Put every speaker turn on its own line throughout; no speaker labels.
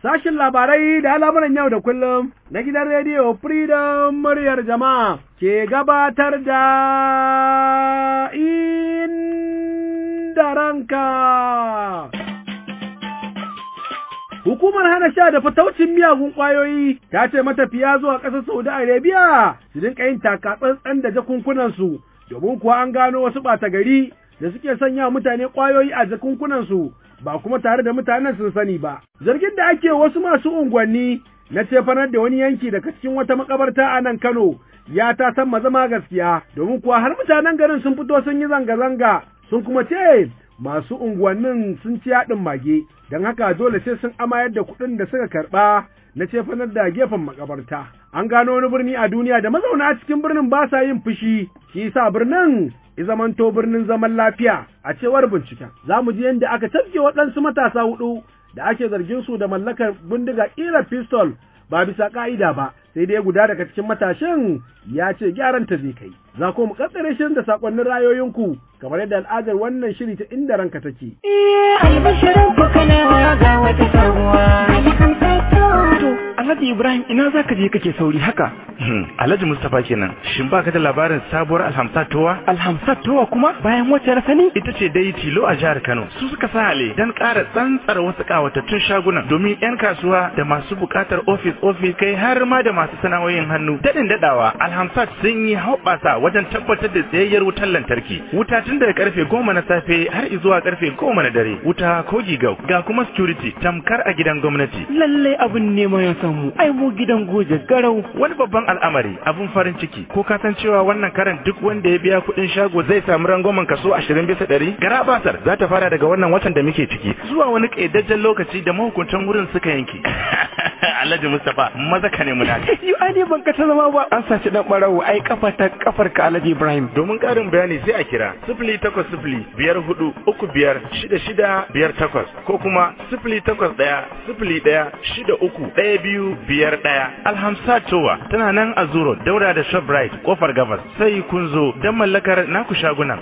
sashin labarai da al'amuran yau da kullum na gidan rediyo Freedom muryar jama'a ke gabatar da inda ranka. Hukumar hana sha da fataucin miyagun ƙwayoyi ta ce matafiya zuwa ƙasar Saudi Arabia su dinka yin takatsantsan da jakunkunansu domin kuwa an gano wasu ɓata gari da suke sanya mutane ƙwayoyi a jakunkunansu ba kuma tare da mutanen sun sani ba. Zargin da ake wasu masu unguwanni na cefanar da wani yanki daga cikin wata makabarta a nan Kano ya ta san zama gaskiya domin kuwa har mutanen garin sun fito sun yi zanga-zanga sun kuma ce masu unguwannin sun ci yaɗin mage don haka dole sai sun amayar da kuɗin da suka karɓa na cefanar da gefen makabarta. An gano wani birni a duniya da mazauna cikin birnin ba sa yin fushi, shi yasa birnin zamanto birnin zaman lafiya a cewar binciken. Za mu ji yadda aka tafke waɗansu matasa hudu da ake zargin su da mallakar bindiga ƙira pistol ba bisa ƙa'ida ba, sai dai guda daga cikin matashin ya ce gyaran ta zai kai. Za ku mu kaddare shirin da sakonnin rayoyinku kamar yadda al'adar wannan shiri ta inda ranka take.
albashirin ku kana ga wata sabuwa.
Alhaji Ibrahim ina za ka je kake sauri haka?
Alhaji Mustapha kenan. Shin baka da labarin sabuwar Alhamsat Towa?
Alhamsat Towa kuma bayan wacce na sani?
Ita ce dai tilo a jihar Kano. Su suka sa hale dan ƙara tsantsar wasu ƙawatattun shagunan domin 'yan kasuwa da masu buƙatar ofis ofis kai har ma da masu sana'o'in hannu. Daɗin daɗawa Alhamsat sun yi hoɓɓasa wajen tabbatar da tsayayyar wutar lantarki. Wuta tun daga karfe goma na safe har zuwa karfe goma na dare. Wuta ko gigau ga kuma security tamkar a gidan gwamnati.
Lallai abin nema ya samu. Ai mu gidan goje garau.
Wani babban al'amari abun farin ciki ko ka san cewa wannan karan duk wanda ya biya kuɗin shago zai samu rangwamen kaso ashirin bisa ɗari gara basar za ta fara daga wannan watan da muke ciki zuwa wani ƙayyadajjen lokaci da mahukuntan wurin suka yanke Alhaji Mustapha maza ka nemi naka.
Yi ani ban ka ta zama ba. An saci dan barawo ai kafa ta kafar ka Alhaji Ibrahim.
Domin ƙarin bayani sai a kira sifili takwas sifili biyar hudu uku biyar shida shida biyar takwas ko kuma sifili takwas ɗaya sifili ɗaya shida uku ɗaya biyu biyar ɗaya. Alhamsa Towa tana nan a Zuro daura da Shoprite kofar gabas sai kun zo don mallakar naku shagunan.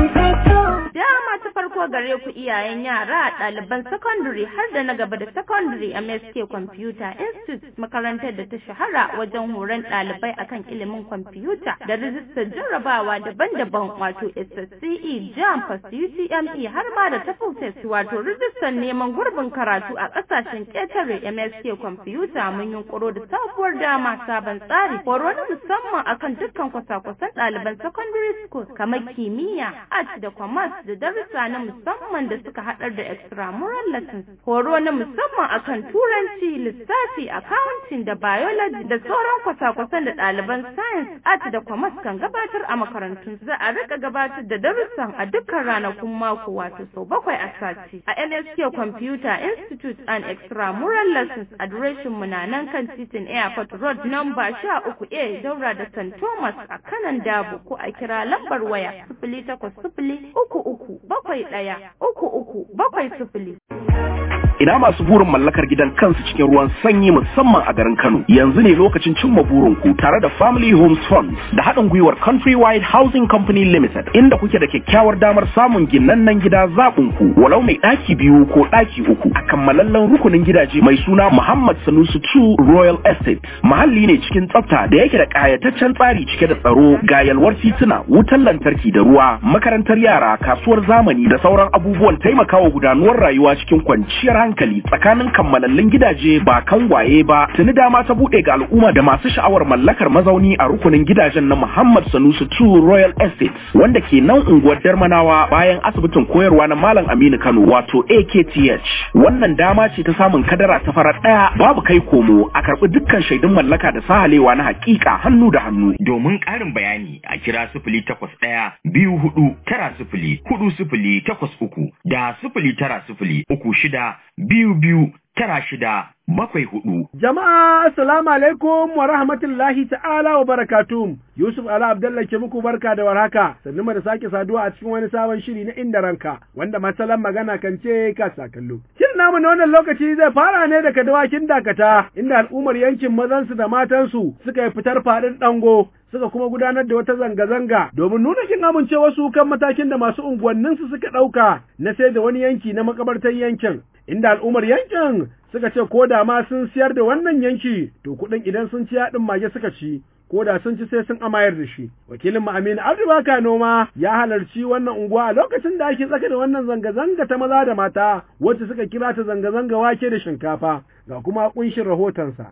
Dama ta farko gare ku iyayen yara ɗaliban secondary har da na gaba da secondary a MSK Computer Institute makarantar da ta shahara wajen horon ɗalibai akan ilimin kwamfuta da rijistar jarrabawa daban-daban wato SSCE, JAM, UTME har ma da TOEFL wato rijistar neman gurbin karatu a ƙasashen ƙetare MSK Computer mun yunkuro da sabuwar dama sabon tsari horo na musamman akan dukkan kwasa-kwasan ɗaliban secondary school kamar kimiyya, art da commerce da darussa na musamman da suka haɗar da extramural lessons horo na musamman akan turanci lissafi accounting da biology da sauran kwasa-kwasan da ɗaliban science art da commerce kan gabatar a makarantun za a rika gabatar da darussan a dukkan ranakun mako wato sau bakwai a sati a NSK Computer Institute and Extramural Lessons adireshin mu na nan kan titin Airport Road number sha uku A daura da St. Thomas a kanan Dabo ko a kira lambar waya sifili takwas sifili uku uku bakwai ɗaya uku uku bakwai sifili.
ina masu burin mallakar gidan kansu cikin ruwan sanyi musamman a garin Kano. Yanzu ne lokacin cimma burinku tare da Family Homes Funds da haɗin gwiwar Countrywide Housing Company Limited inda kuke da kyakkyawar damar samun ginannen gida zaɓin ku walau mai ɗaki biyu ko ɗaki uku a kammalallen rukunin gidaje mai suna Muhammad Sanusi 2 Royal Estate. Mahalli ne cikin tsafta da yake da ƙayataccen tsari cike da tsaro ga yalwar tituna, wutar lantarki da ruwa, makarantar yara, kasuwar zamani da sauran abubuwan taimakawa gudanuwar rayuwa cikin kwanciyar hankali tsakanin kammalallin gidaje ba kangwaye ba tuni dama ta bude ga al'umma da masu sha'awar mallakar mazauni a rukunin gidajen na Muhammad Sanusi 2 Royal Estate wanda ke nan unguwar Darmanawa bayan asibitin koyarwa na Malam Aminu Kano wato AKTH wannan dama ce ta samun kadara ta farar daya babu kai komo a karbi dukkan shaidun mallaka da sahalewa na hakika hannu da hannu
domin ƙarin bayani a kira sifili takwas ɗaya biyu hudu tara sifili hudu sifili takwas uku da sifili tara sifili uku shida biyu biyu tara shida bakwai hudu.
Jama'a assalamu alaikum wa rahmatullahi ta'ala wa barakatuh. Yusuf Ala Abdallah ke muku barka da warhaka. Sannu da sake saduwa a cikin wani sabon shiri na inda ranka wanda masalan magana kan ce ka sa kallo. Shirin namu na wannan lokaci zai fara ne daga dawakin dakata inda al'ummar yankin mazansu da matansu suka yi fitar faɗin ɗango suka kuma gudanar da wata zanga-zanga domin nuna kin amincewarsu kan matakin da masu unguwanninsu suka ɗauka na sai da wani yanki na makabartar yankin. Inda al'ummar yankin suka ce ko da ma sun siyar da wannan yanki to kuɗin idan sun ci yaɗin mage suka ci ko da sun ci sai sun amayar da shi. Wakilin Aminu Abdu Baka Noma ya halarci wannan unguwa a lokacin da ake tsaka da wannan zanga-zanga ta maza da mata wacce suka kira ta zanga-zanga wake da shinkafa ga kuma kunshin rahotonsa.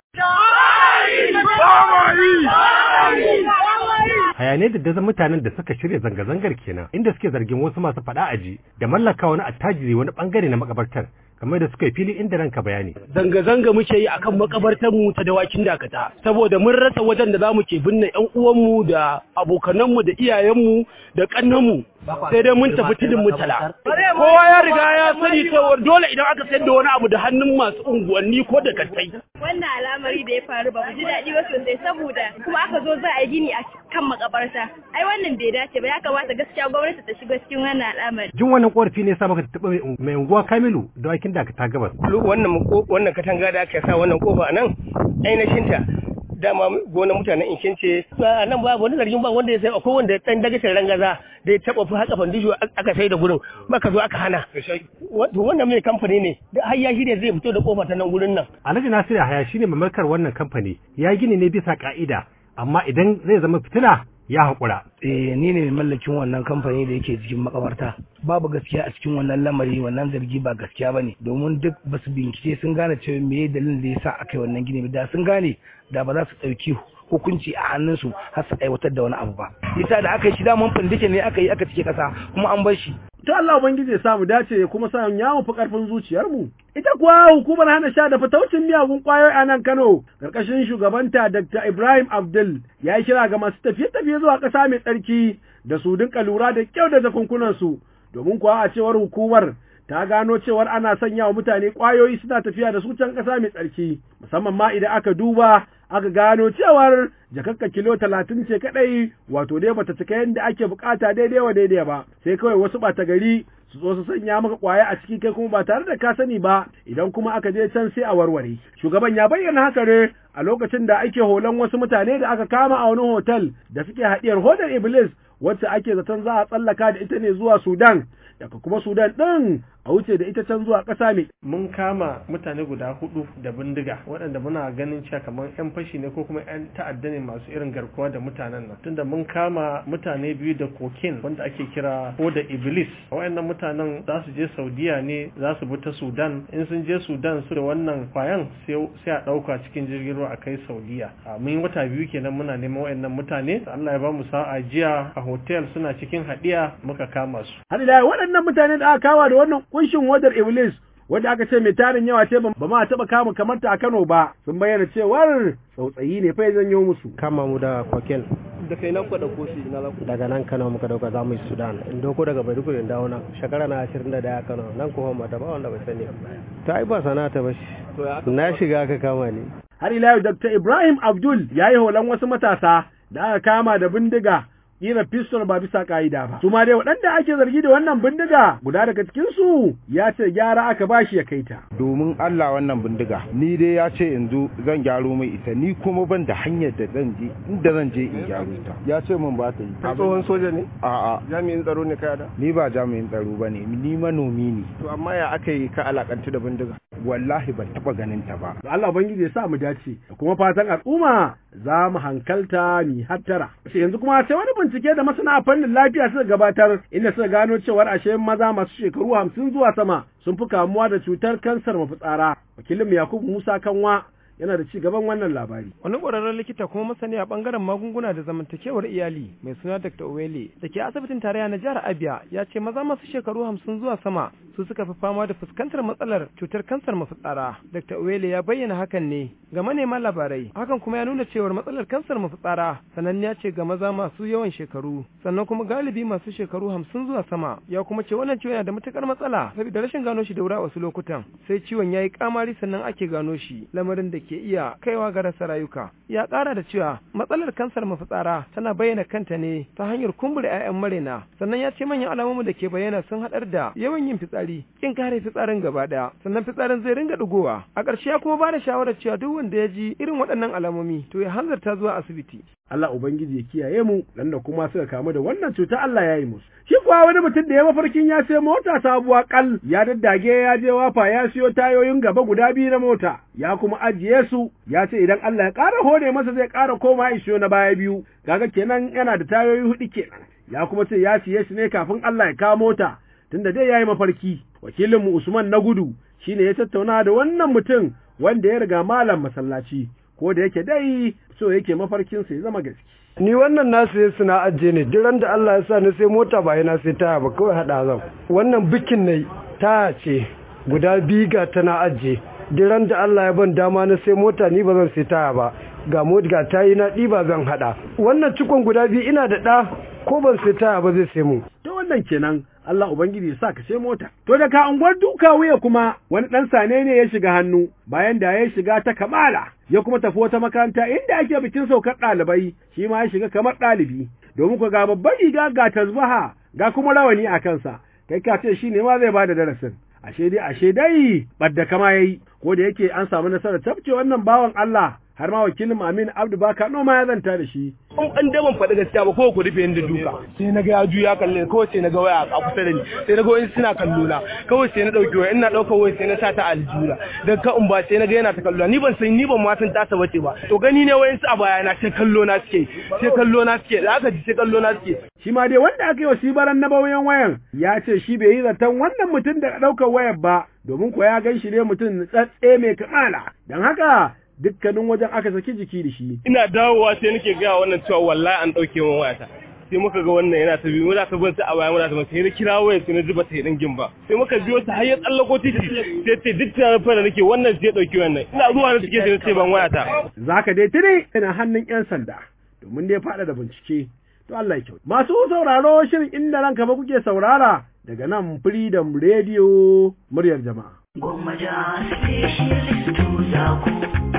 hayanai da dazan mutanen da suka shirya zanga-zangar kenan inda suke zargin wasu masu faɗa aji da mallaka wani attajiri wani bangare na makabartar kamar da suka yi fili inda ranka bayani.
Zanga-zanga muke yi akan makabartar mu ta dawakin dakata saboda mun rasa wajen da zamu ke binne ƴan uwanmu da abokananmu da iyayenmu da kannanmu sai dai mun tafi tudun mutala. Kowa ya riga ya sani cewa dole idan aka sayar da wani abu da hannun masu unguwanni ko da kattai.
Wannan al'amari da ya faru ba mu ji daɗi ba sosai saboda kuma aka zo za a yi gini a kan makabarta. Ai wannan bai dace ba ya kamata gaskiya gwamnati ta shiga cikin wannan al'amari.
Jin wannan korafi ne sa maka taɓa mai unguwa Kamilu da wakin da ta gabas.
Wannan wannan katanga da aka sa wannan kofa a nan ainihin ta dama gonar mutanen inkin ce a nan babu wani zargin ba wanda ya sai akwai wanda dan dagacin rangaza da ya taba fi haka fandisho aka sai da gurin maka zo aka hana to wannan mai kamfani ne da har ya shirya zai fito da kofa ta nan gurin nan
Alhaji Nasiru Haya shine mamarkar wannan kamfani ya gini ne bisa ka'ida amma idan zai zama fitina ya haƙura.
Eh ni ne mai mallakin wannan kamfani da yake cikin makabarta. Babu gaskiya a cikin wannan lamari wannan zargi ba gaskiya ba ne domin duk ba su bincike sun gane cewa me dalilin da ya sa aka yi wannan gini da sun gane da ba za su ɗauki hukunci a hannunsu har su aiwatar da wani abu ba. Yasa da aka yi shi daman fandike ne aka yi aka cike ƙasa kuma an bar shi.
To Allah Ubangiji ya samu dace ya kuma sa ya mu fi ƙarfin zuciyarmu. Ita kuwa hukumar hana sha da fataucin miyagun ƙwayoyi a nan Kano, ƙarƙashin shugabanta Dr. Ibrahim Abdul ya yi kira ga masu tafiye-tafiye zuwa ƙasa mai tsarki da su dinka lura da kyau da jakunkunansu, domin kuwa a cewar hukumar ta gano cewar ana sanya wa mutane ƙwayoyi suna tafiya da su can ƙasa mai tsarki, musamman ma idan aka duba aka gano cewar jakakka kilo talatin ce kaɗai wato dai bata cika yadda ake bukata daidai wa daidai ba sai kawai wasu ɓata gari su zo su sanya maka kwaya a ciki kai kuma ba tare da ka sani ba idan kuma aka je can sai a warware shugaban ya bayyana haka ne a lokacin da ake holan wasu mutane da aka kama a wani hotel da suke haɗiyar hodar iblis wacce ake zaton za a tsallaka da ita ne zuwa sudan daga kuma sudan ɗin a wuce da ita can zuwa ƙasa mai.
Mun kama mutane guda hudu da bindiga waɗanda muna ganin cewa kamar 'yan fashi ne ko kuma 'yan ta'adda ne masu irin garkuwa da mutanen nan. Tunda mun kama mutane biyu da kokin wanda ake kira ko da iblis. Waɗannan mutanen za su je Saudiya ne za su bi ta Sudan. In sun je Sudan su da wannan kwayan sai a ɗauka cikin jirgin ruwa a kai Saudiya. Mun yi wata biyu kenan muna neman waɗannan mutane. Allah ya ba mu sa'a jiya a hotel suna cikin haɗiya muka kama su.
Har da waɗannan mutane da aka kawa da wannan kunshin wadar Iblis wadda aka ce mai tarin yawa ce ba ma taɓa kama kamar ta a Kano ba sun bayyana cewar tsautsayi ne fa ya janyo musu.
Kama mu da kokel.
Da kai nan ku dauko shi na laku.
Daga nan Kano muka dauka za mu yi Sudan. In doko daga Maiduguri in dawo nan. Shekara na ashirin da daya Kano nan ko mata ba wanda bai sani. Ta ai ba sana'a ta bashi. Na shiga aka kama ni.
Har ila yau Dr. Ibrahim Abdul ya yi holan wasu matasa da aka kama da bindiga kira pistol ba bisa ka'ida ba. Su ma dai waɗanda ake zargi da wannan bindiga guda daga cikin su ya ce gyara aka bashi ya kai ta.
Domin Allah wannan bindiga ni dai ya ce in zo zan gyaro mai ita ni kuma ban da hanyar da zan je inda zan je in gyaro ta. Ya ce min ba ta yi.
Ka tsohon soja ne?
A'a.
Jami'in tsaro ne kai da?
Ni ba jami'in tsaro ba ne ni manomi ne.
To amma ya aka yi ka alakantu da bindiga?
Wallahi ban taɓa ganin ta ba.
Allah Ubangiji ya sa mu dace da kuma fatan al'umma za mu hankalta ni hattara. Yanzu kuma sai wani bincike da masana a fannin lafiya suka gabatar inda suka gano cewar ashe maza masu shekaru hamsin zuwa sama sun fi kamuwa da cutar kansar mafitsara. Wakilin Yakubu Musa Kanwa yana da ci gaban wannan labari.
Wani ƙwararren likita kuma masani a ɓangaren magunguna da zamantakewar iyali mai suna Dr. Owele da ke asibitin tarayya na jihar Abia ya ce maza masu shekaru hamsin zuwa sama su suka fi fama da fuskantar matsalar cutar kansar mafitsara. Dr. Owele ya bayyana hakan ne ga manema labarai. Hakan kuma ya nuna cewar matsalar kansar mafitsara sananniya ce ga maza masu yawan shekaru sannan kuma galibi masu shekaru hamsin zuwa sama. Ya kuma ce wannan ciwon yana da matukar matsala saboda rashin gano shi da wuri a wasu lokutan sai ciwon ya yi kamari sannan ake gano shi lamarin da ke iya kaiwa ga rasa rayuka. Ya ƙara da cewa matsalar kansar mafitsara tana bayyana kanta ne ta hanyar kumbure 'ya'yan marena sannan ya ce manyan alamomin da ke bayyana sun haɗar da yawan yin fitsari kin kare fitsarin gaba ɗaya sannan fitsarin zai ringa ɗigowa a ƙarshe ya kuma ba da shawarar cewa duk wanda ya ji irin waɗannan alamomi to ya hanzarta zuwa asibiti.
Allah ubangiji ya kiyaye mu dan da kuma suka kamu da wannan cuta Allah ya yi musu shi kuwa wani mutum da ya mafarkin ya sai mota sabuwa kal ya daddage ya je wafa ya siyo tayoyin gaba guda biyu na mota ya kuma ajiye su ya ce idan Allah ya ƙara hore masa zai ƙara koma ya siyo na baya biyu kaga kenan yana da tayoyi hudu kenan ya kuma ce ya siye su ne kafin Allah ya kawo mota tunda dai yayi mafarki wakilinmu Usman na gudu shine ya tattauna da wannan mutum wanda ya riga malam masallaci ko da yake dai so yake mafarkin sa ya zama gaske
ni wannan na sai suna ajiye ne duk da Allah ya sa ni sai mota ba yana sai taya ba kawai hada zan wannan bikin ne taya ce guda biyu ga tana ajiye duk da Allah ya ban dama na sai mota ni ba zan sai taya ba ga mota ga tayi na ɗiba zan hada wannan cikon guda biyu ina da ɗa ko ban sai taya ba zai sai mu
to wannan kenan Allah Ubangiji ya sa ka sai mota. To daga unguwar duka wuya kuma wani ɗan sane ne ya shiga hannu bayan da ya shiga ta kamala ya kuma tafi wata makaranta inda ake bikin saukar ɗalibai shi ma ya shiga kamar ɗalibi domin ku ga babban riga ga tasbaha ga kuma rawani a kansa kai ka ce shi ne ma zai bada darasin. Ashe dai ashe dai ɓadda kama yayi ko da yake an samu nasarar tafce wannan bawan Allah har ma wakilin Amin Abdu Baka noma ya zanta da shi.
In an da ban faɗi gaskiya ba ko ku rufe da duka. Sai na ga ya juya kalle kawai sai na ga waya a kusa da ni. Sai na ga wani suna kallo na. Kawai sai na dauki waya ina daukar waya sai na sa ta aljura. Dan ka in ba sai na ga yana ta kallo ni ban san ni ban ma san ta bace ba. To gani ne wayan su a baya na sai kallo na suke. Sai kallo na suke. Da aka ji sai kallo na suke.
Shi ma dai wanda aka yi wa sibaran na bauyan wayan ya ce shi bai yi zaton wannan mutum da ɗaukar wayar ba domin ko ya gan shi ne mutum tsatse mai kamala. Don haka dukkanin wajen aka saki jiki da shi.
Ina dawowa sai nake gaya wannan cewa wallahi an ɗauke min wayata. Sai muka ga wannan yana ta biyu muna ta bin a baya muna ta sai na kira wayar sai na ji ba ta yi dingin ba. Sai muka biyo ta har ya tsallako titi sai ce duk tunanin fa da nake wannan sai ɗauki wannan. Ina zuwa na cike sai na ce ban wayata.
Zaka dai tire ina hannun 'yan sanda domin dai faɗa da bincike. To Allah ya kyau. Masu sauraro shirin inda ranka ba kuke saurara daga nan Freedom Radio muryar jama'a.
Gwammaja specialist za ku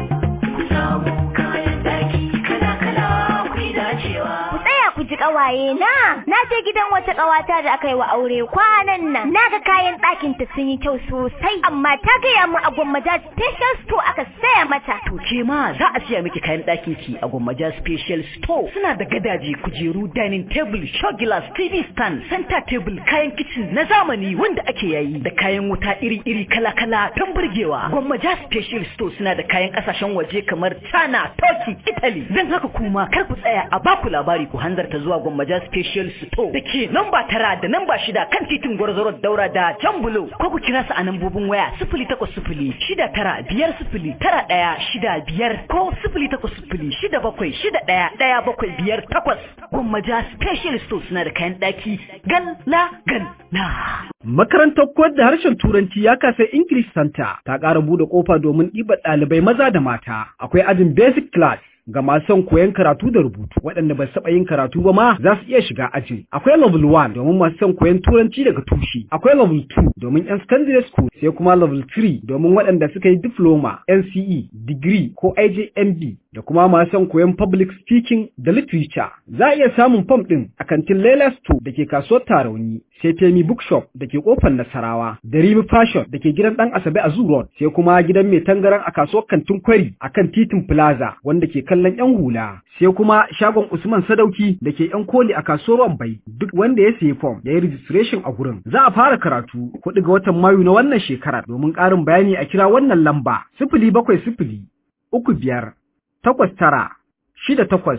ku samu kayan daki kala-kala ku yi dacewa.
Ku tsaya ku ji ƙawaye na, na je gidan wata ƙawata da aka yi wa aure kwanan nan. Na ga kayan ɗakin ta sun yi kyau sosai, amma ta gaya mu a gwammaja special store aka saya mata.
To ke ma za a siya miki kayan ɗakin ki a gwammaja special store. Suna da gadaje, kujeru, dining table, show glass, TV stand, center table, kayan kitchen na zamani wanda ake yayi da kayan wuta iri-iri kala-kala don burgewa. Gwammaja special store suna da kayan kasashen waje kamar China, Turkey, Italy. Don haka kuma kar ku tsaya a baku labari ku hanzarta zuwa Gwammaja special store da ke namba tara da namba shida kan titin Gwarzaro Daura da Jambulo. Ko ku kira su a nambobin waya sifili takwas sifili shida tara biyar sifili tara ɗaya shida biyar ko sifili takwas sifili shida bakwai shida ɗaya ɗaya bakwai biyar takwas. Gwammaja special store suna da kayan ɗaki galla galla.
Makarantar koyar da harshen Turanci ya kasa English Center ta ƙara buɗe ƙofa domin ɗibar ɗalibai maza da mata. Akwai ajin basic class ga masu son koyon karatu da rubutu waɗanda ba su taɓa yin karatu ba ma za su iya shiga ajin akwai level 1 domin masu son koyon turanci daga tushe akwai level 2 domin yan secondary school sai kuma level 3 domin waɗanda suka yi diploma NCE degree ko IJMB da kuma masu son koyon public speaking da literature za a iya samun fam ɗin a kantin Lela Store da ke kasuwar Tarauni sai Temi Bookshop da ke kofar Nasarawa da Rimi Fashion da ke gidan ɗan Asabe a Zoo Road sai kuma gidan mai tangaran a kasuwar Kantin Kwari a kan titin Plaza wanda ke kallon yan hula sai kuma shagon Usman Sadauki da ke yan koli a kasuwar Wambai duk wanda ya sayi form ya yi registration a gurin za a fara karatu kuɗi ga watan Mayu na wannan shekara domin ƙarin bayani a kira wannan lamba sifili bakwai sifili uku biyar takwas tara shida takwas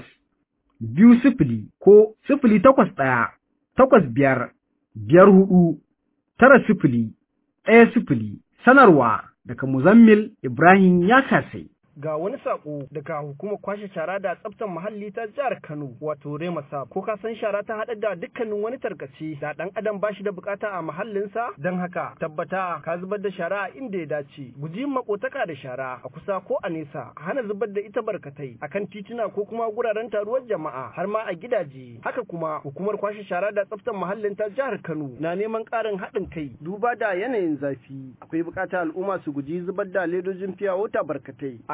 biyu sifili ko sifili takwas ɗaya takwas biyar biyar hudu tara sifili ɗaya sifili sanarwa daga Muzammil Ibrahim ya kasai.
ga wani sako daga hukumar kwashe shara da tsaftar muhalli ta jihar Kano wato Remasa ko ka san shara ta haɗa da dukkanin wani tarkace da ɗan adam ba shi da bukata a muhallinsa don haka tabbata ka zubar da shara a inda ya dace guji makotaka da shara a kusa ko a nesa hana zubar da ita barkatai akan tituna ko kuma guraren taruwar jama'a har ma a gidaje haka kuma hukumar kwashe shara da tsaftar muhallin ta jihar Kano na neman ƙarin haɗin kai duba da yanayin zafi akwai buƙatar al'umma su guji zubar da ledojin fiya wata barkatai a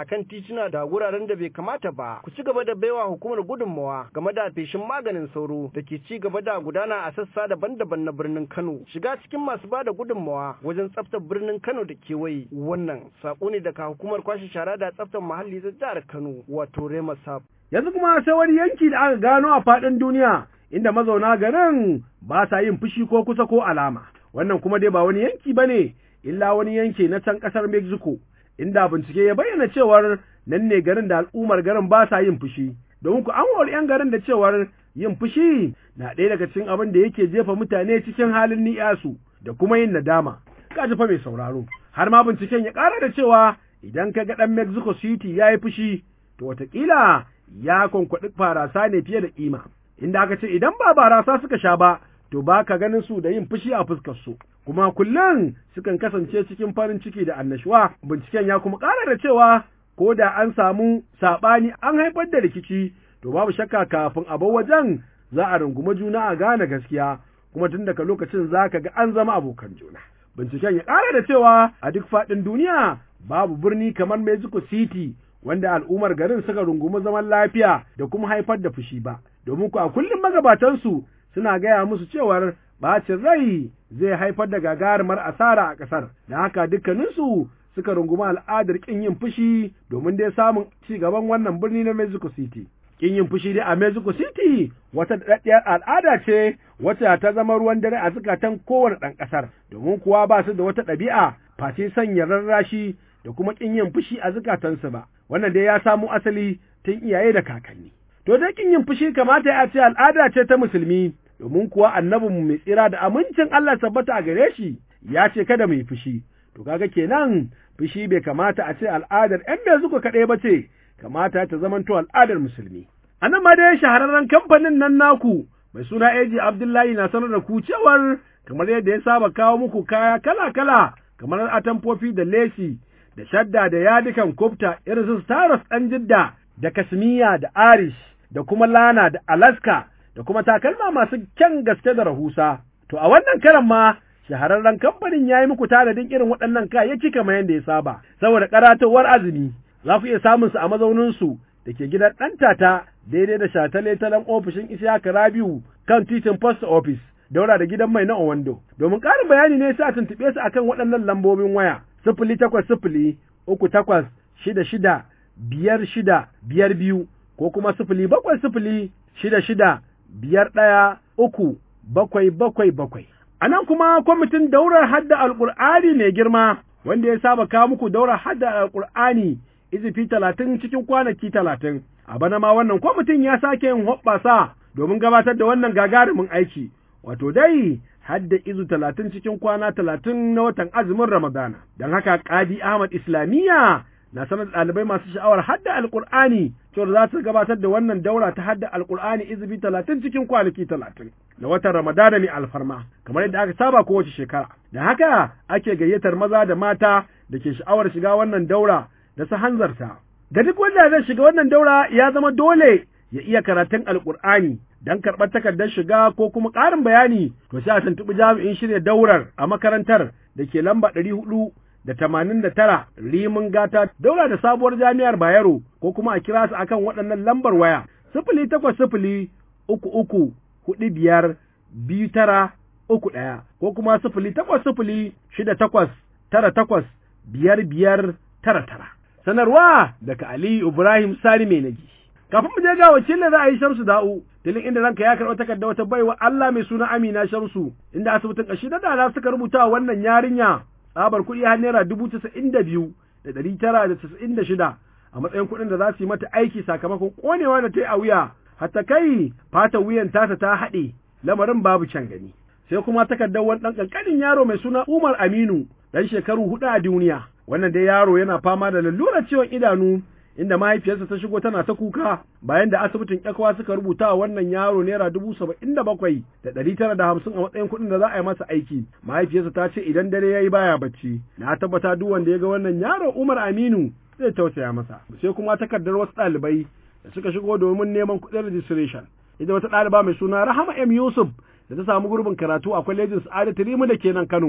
akan tituna da wuraren da bai kamata ba ku ci gaba da baiwa hukumar gudunmawa game da feshin maganin sauro da ke ci gaba da gudana a sassa daban-daban na birnin Kano shiga cikin masu ba da gudunmawa wajen tsaftar birnin Kano da kewaye wannan sako ne daga hukumar kwashe shara da tsaftar muhalli ta jihar Kano wato Rema Sab
yanzu kuma sai wani yanki da aka gano a faɗin duniya inda mazauna garin ba sa yin fushi ko kusa ko alama wannan kuma dai ba wani yanki bane illa wani yanki na can ƙasar Mexico inda bincike ya bayyana cewar nan ne garin da al'ummar garin ba sa yin fushi domin ku an hori 'yan garin da cewar yin fushi na ɗaya daga cikin abin da yake jefa mutane cikin halin ni'yasu da kuma yin nadama ka ji fa mai sauraro har ma binciken ya ƙara da cewa idan ka ga ɗan Mexico City ya yi fushi to wataƙila ya kwankwaɗi farasa ne fiye da ƙima inda aka ce idan ba barasa suka sha ba to ba ka ganin su da yin fushi a fuskar su kuma kullum sukan kasance cikin farin ciki da annashuwa binciken ya kuma ƙara da cewa ko da an samu saɓani an haifar da rikici to babu shakka kafin a bar wajen za a runguma juna a gane gaskiya kuma tun daga lokacin za ka ga an zama abokan juna binciken ya ƙara da cewa a duk faɗin duniya babu birni kamar Mexico City wanda al'ummar garin suka rungumi zaman lafiya da kuma haifar da fushi ba domin ku a kullum magabatansu suna gaya musu cewar bacin rai zai haifar da gagarumar asara a ƙasar da haka dukkaninsu suka rungumi al'adar ƙin yin fushi domin dai samun ci gaban wannan birni na Mexico City. Ƙin yin fushi dai a Mexico City wata daɗaɗɗiyar al'ada ce wacce ta zama ruwan dare a zukatan kowane ɗan ƙasar domin kuwa ba su da wata ɗabi'a face sanya rarrashi da kuma ƙin yin fushi a zukatansu ba. Wannan dai ya samo asali tun iyaye da kakanni. To dai ƙin yin fushi kamata ya ce al'ada ce ta musulmi domin kuwa annabinmu mai tsira da amincin Allah tabbata a gare shi ya ce kada mu yi fushi. To kaga kenan fushi bai kamata a ce al'adar ‘yan mai zuka kaɗai ba ce, kamata ta zamanto al'adar musulmi. A nan ma dai shahararren kamfanin nan naku mai suna Eji Abdullahi na sanar da ku cewar kamar yadda ya saba kawo muku kaya kala-kala kamar atamfofi da lesi da shadda da yadikan kofta irin su Staros ɗan jidda da kasmiya da arish da kuma lana da alaska da kuma takalma masu kyan gaske da rahusa. To a wannan karan ma shahararren kamfanin ya yi muku tanadin irin waɗannan kayayyaki kamar yadda ya saba, saboda karatowar azumi za ku iya samun su a mazauninsu da ke gidan ɗan tata daidai da shataletalen ofishin Isiyaka Rabiu kan titin Post Office daura da gidan mai na Owando. Domin ƙarin bayani ne sai a tuntuɓe su akan waɗannan lambobin waya sifili takwas sifili uku takwas shida shida biyar shida biyar biyu ko kuma sifili bakwai sifili shida shida biyar ɗaya uku bakwai bakwai bakwai. A nan kuma kwamitin daurar hadda alƙur'ani mai girma wanda ya saba kawo muku daurar hadda alƙur'ani izifi talatin cikin kwanaki talatin. A bana ma wannan kwamitin ya sake yin hoɓɓasa domin gabatar da wannan gagarumin aiki. Wato dai hadda izu talatin cikin kwana talatin na watan azumin Ramadana. Don haka Ƙadi Ahmad Islamiyya na sanar da ɗalibai masu sha'awar hadda alƙur'ani cewar za su gabatar da wannan daura ta hadda alƙur'ani izibi talatin cikin kwanaki talatin na watan ramadana mai alfarma kamar yadda aka saba kowace shekara da haka ake gayyatar maza da mata da ke sha'awar shiga wannan daura da su hanzarta ga duk wanda zai shiga wannan daura ya zama dole ya iya karatun alƙur'ani don karɓar takardar shiga ko kuma ƙarin bayani to sai a tuntuɓi jami'in shirya daurar a makarantar da ke lamba ɗari hudu da tamanin da tara rimin gata daura da sabuwar jami'ar Bayero ko kuma a kira su akan waɗannan lambar waya sifili takwas sifili uku uku huɗu biyar biyu tara uku ɗaya ko kuma sifili takwas sifili shida takwas tara takwas biyar biyar tara tara. Sanarwa daga Ali Ibrahim Sani mai nagi. Kafin mu je ga wakilin za a yi Shamsu Da'u, tilin inda ranka ya karɓi takarda wata baiwa Allah mai suna Amina Shamsu, inda asibitin ƙashi da dala suka rubuta wannan yarinya tsabar kuɗi har naira dubu casa'in da biyu da ɗari tara da casa'in da shida a matsayin kuɗin da za su yi mata aiki sakamakon ƙonewa da ta yi a wuya hatta kai fatan wuyan tata ta haɗe lamarin babu can gani sai kuma takardar wani ɗan ƙanƙanin yaro mai suna Umar Aminu ɗan shekaru huɗu a duniya wannan dai yaro yana fama da lalurar ciwon idanu inda mahaifiyarsa ta shigo tana ta kuka bayan da asibitin yakwa suka rubuta wa wannan yaro naira dubu saba'in da bakwai da ɗari tara da hamsin a matsayin kuɗin da za a yi masa aiki mahaifiyarsa ta ce idan dare ya yi baya bacci na tabbata duk wanda ya ga wannan yaro umar aminu zai tausaya masa sai kuma takardar wasu ɗalibai da suka shigo domin neman kuɗin registration ita wata ɗaliba mai suna rahama m yusuf da ta samu gurbin karatu a kwalejin sa'adatu rimu da ke nan kano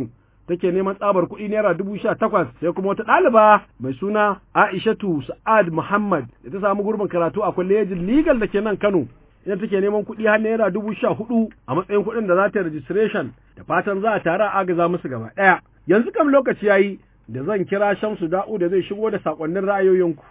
take neman tsabar kuɗi naira dubu sha takwas sai kuma wata ɗaliba mai suna Aishatu Sa'ad Muhammad da ta samu gurbin karatu a kwalejin legal da ke nan Kano ita take neman kuɗi har naira dubu sha hudu a matsayin kuɗin da za ta registration da fatan za a tare a agaza musu gaba ɗaya yanzu kam lokaci yayi da zan kira Shamsu Da'u da zai shigo da sakonnin ra'ayoyinku.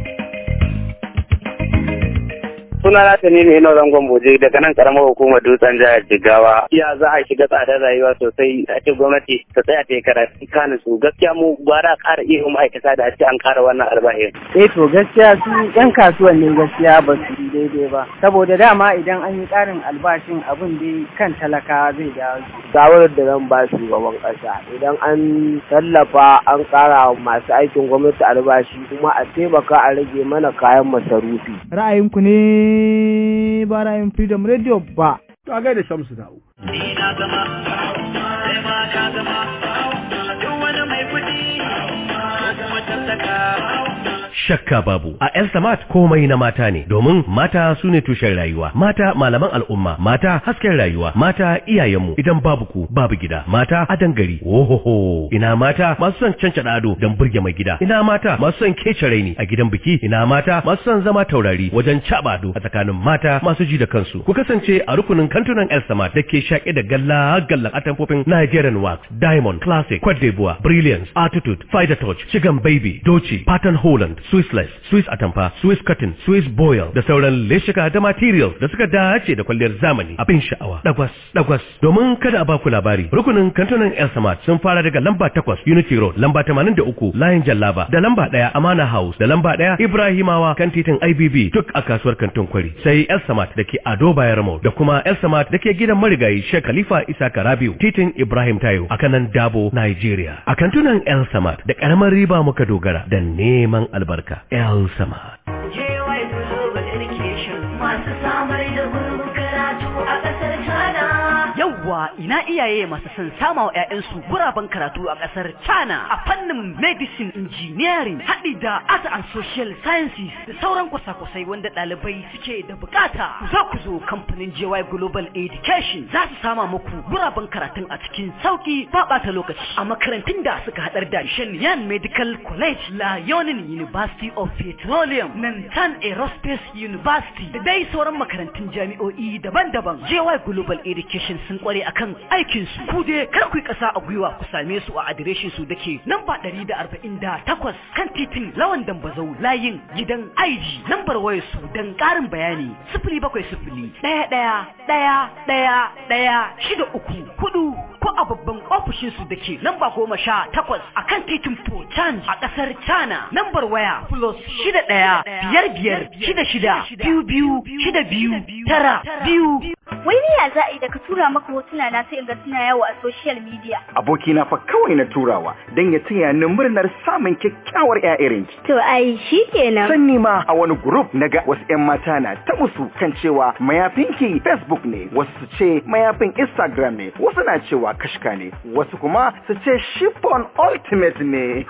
suna na ta ne ina zangon boje daga nan karamar hukumar dutsen jihar jigawa iya za a shiga tsadar rayuwa sosai a ce gwamnati ta tsaya ta yi karatu kanin su gaskiya mu gwara ƙara iya ma'aikata da a ce an ƙara wannan albashin.
eh to gaskiya su yan kasuwan ne gaskiya ba su yi daidai ba saboda dama idan an yi ƙarin albashin abin dai kan talaka zai dawo
shawarar da zan ba shugaban ƙasa idan an tallafa an ƙara masu aikin gwamnati albashi kuma a taimaka a rage mana kayan masarufi
ra'ayinku ne ba ra'ayin freedom radio ba
to a gaida shamsu da'u
shakka babu a El Samat komai na mata ne domin mata su ne tushen rayuwa mata malaman al'umma mata hasken rayuwa mata iyayenmu idan babu ku babu gida mata adan gari ohoho ina mata masu son cancada ado don burge mai gida ina mata masu son kece raini a gidan biki ina mata masu son zama taurari wajen caba ado a tsakanin mata masu ji da kansu ku kasance a rukunin kantunan El Samat da ke shaƙe da galla gallan atamfofin Nigerian Wax Diamond Classic Cote d'Ivoire Brilliance Attitude Fighter Touch Chicken Baby Doci Pattern Holland Swissless, Swiss Atamfa, Swiss Cotton, Swiss Boil da sauran leshika da materials da suka dace da kwalliyar zamani abin sha'awa. Dagwas, dagwas. Domin kada a baku labari, rukunin kantunan El Samad sun fara daga lamba takwas Unity Road, lamba tamanin da uku Layin Jallaba, da lamba ɗaya Amana House, da lamba ɗaya Ibrahimawa kan titin IBB duk a kasuwar kantin kwari. Sai El Samad da ke Ado Bayar Mall da kuma El Samad da ke gidan marigayi Sheikh Khalifa Isa Karabiu, titin Ibrahim Tayo a kanan Dabo, Nigeria. A kantunan El Samad da ƙaramar riba muka dogara da neman albarka. El Samad.
Masu samar da gurbin karatu a ƙasar China.
Yawwa ina iyaye masu son sama wa 'ya'yansu guraben karatu a ƙasar China a fannin medicine engineering haɗi da art and social sciences da sauran kwasa-kwasai wanda ɗalibai suke da bukata. Ku zo ku zo kamfanin JY Global Education za su sama muku guraben karatun a cikin sauki ba ɓata lokaci a makarantun da suka haɗar da Shenyan Medical College, La Yonin University of Petroleum, Nantan Aerospace University da dai sauran makarantun jami'o'i daban-daban. JY Global Education sun kware akan aikin su. Ku dai kar ku yi ƙasa a gwiwa ku same su a adireshin su dake namba 148 kan titin Lawan Dambazau layin gidan Aiji. Lambar wayar su dan ƙarin bayani 070 ɗaya ɗaya ɗaya ɗaya ɗaya shida uku hudu ko a babban ofishin su dake lamba goma sha takwas a kan titin Potan a ƙasar China. Lambar waya plus shida ɗaya biyar biyar shida shida biyu biyu shida biyu tara biyu.
Wai ni ya za a yi da ka tura maka hotuna na sai in ga suna yawo a social media.
abokina fa kawai na turawa don ya taya ni murnar samun kyakkyawar ƴaƴarin ki.
To ai shi kenan.
Sanni ma a wani group na ga wasu ƴan mata na ta musu kan cewa mayafinki Facebook ne, wasu su ce mayafin Instagram ne, wasu na cewa kashka ne, wasu kuma su ce chiffon ultimate ne.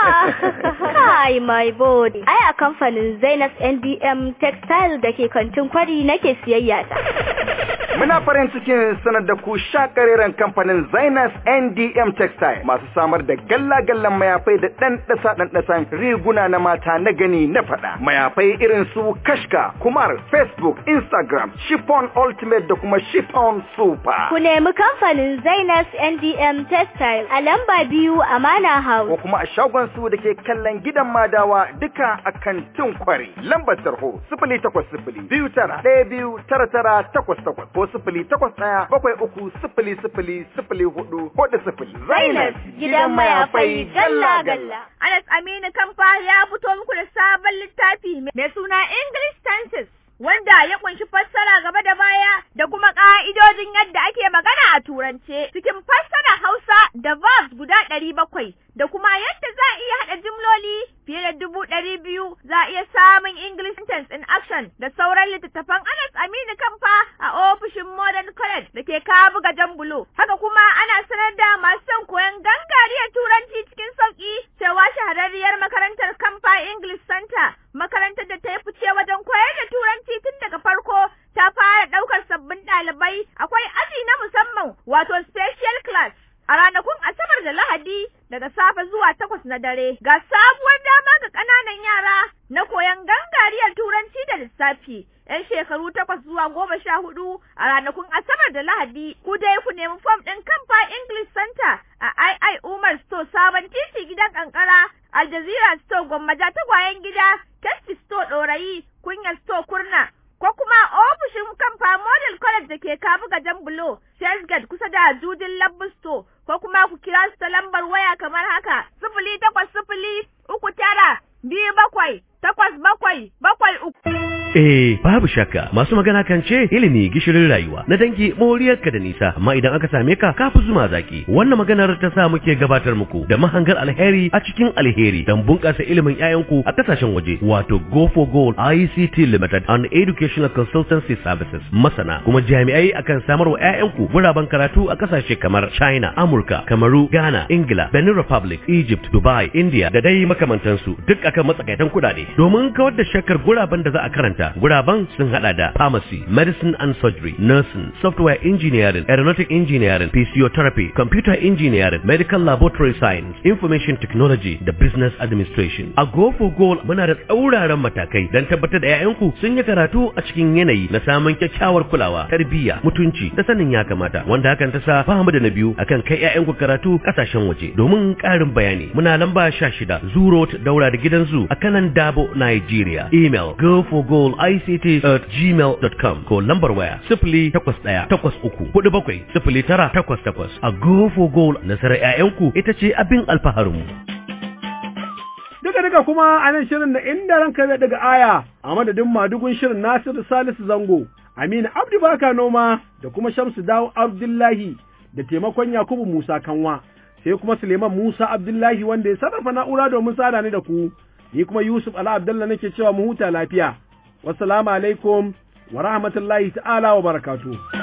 Kai my body. Ai a kamfanin Zainas NDM Textile da ke kantin kwari nake siyayya ta.
Muna farin cikin sanar da ku shakareren kamfanin Zainas NDM Textile masu samar da galla-gallan mayafai da ɗan ɗasa ɗan ɗasan riguna na mata na gani na faɗa. Mayafai irin su Kashka, Kumar, Facebook, Instagram, Chiffon Ultimate da kuma Chiffon Super.
Ku nemi kamfanin Zainas NDM Textile a lamba biyu Amana House.
Ko kuma a shagon su da ke kallon gidan madawa duka a kantin kwari. Lambar tarho sifili takwas sifili biyu tara ɗaya biyu tara tara takwas takwas ko sifili takwas ɗaya bakwai uku sifili sifili sifili hudu hudu sifili.
Zainas gidan mayafai galla galla.
Anas Aminu Kamfa ya fito muku da sabon littafi mai suna English Tenses. Wanda ya kunshi fassara gaba da baya da kuma ƙa'idojin yadda ake magana a turance cikin fassara Hausa da verbs guda ɗari bakwai da kuma yadda za a iya haɗa jimloli fiye da dubu ɗari biyu za a iya samun English sentence in action da sauran littattafan Anas Aminu Kamfa a ofishin Modern College da ke Kabuga Jambulo. Haka kuma ana sanar da masu son koyon gangariyar turanci cikin sauƙi cewa shahararriyar makarantar Kamfa English Center makarantar da ta yi fice wajen koyar da turanci tun daga farko ta fara ɗaukar sabbin ɗalibai akwai aji na musamman wato special class a ranakun Asabar da Lahadi
lissafi 'yan shekaru takwas zuwa goma sha hudu a ranakun Asabar da Lahadi. Ku dai ku nemi fom ɗin kamfa English Center a II Umar Store sabon titi gidan kankara Al Jazeera Store gwammaja tagwayen gida Testi Store ɗorayi kunyar Store kurna ko kuma ofishin kamfa Model College da ke kabu gajen bulo Gate kusa da Judin Labbu Store ko kuma ku kira su ta lambar waya kamar haka sifili takwas sifili uku tara biyu bakwai takwas bakwai bakwai uku.
Eh, babu shakka masu magana kan ce ilimi gishirin rayuwa na dangi moriyarka da nisa amma idan aka same ka kafi zuma zaki wannan maganar ta sa muke gabatar muku da mahangar alheri a cikin alheri don bunƙasa ilimin 'ya'yanku a kasashen waje wato Go for Goal ICT Limited and Educational Consultancy Services masana kuma jami'ai akan samar wa 'ya'yanku guraben karatu a kasashe kamar China, Amurka, Kamaru, Ghana, Ingila, Benin Republic, Egypt, Dubai, India da dai makamantansu duk akan matsakaitan kuɗaɗe domin kawar da shakkar guraben da za a karanta guraben sun hada da pharmacy, medicine and surgery, nursing, software engineering, aeronautic engineering, physiotherapy, computer engineering, medical laboratory science, information technology da business administration. A Go for Goal muna da tsauraran matakai don tabbatar da 'ya'yanku sun yi karatu a cikin yanayi na samun kyakkyawar kulawa, tarbiyya, mutunci da sanin ya kamata wanda hakan ta sa ba mu da na biyu akan kai 'ya'yanku karatu kasashen waje. Domin ƙarin bayani muna lamba 16 Zoo Road daura da gidan zu a kanan Dabo, Nigeria. Email go for goal ict at gmail.com ko lambar waya sifili takwas ɗaya takwas uku hudu bakwai sifili tara takwas takwas a go for goal nasarar 'ya'yanku ita ce abin alfaharinmu.
Duka duka kuma a nan shirin da inda ranka zai daga aya a madadin madugun shirin Nasiru Salisu Zango, Aminu Abdu Baka Noma da kuma Shamsu Dawo Abdullahi da taimakon Yakubu Musa Kanwa. Sai kuma Suleiman Musa Abdullahi wanda ya sarrafa na'ura domin sada ni da ku, ni kuma Yusuf Ala Abdullah nake cewa mu huta lafiya. Wassalamu alaikum wa rahmatullahi ta'ala wa barakatuh.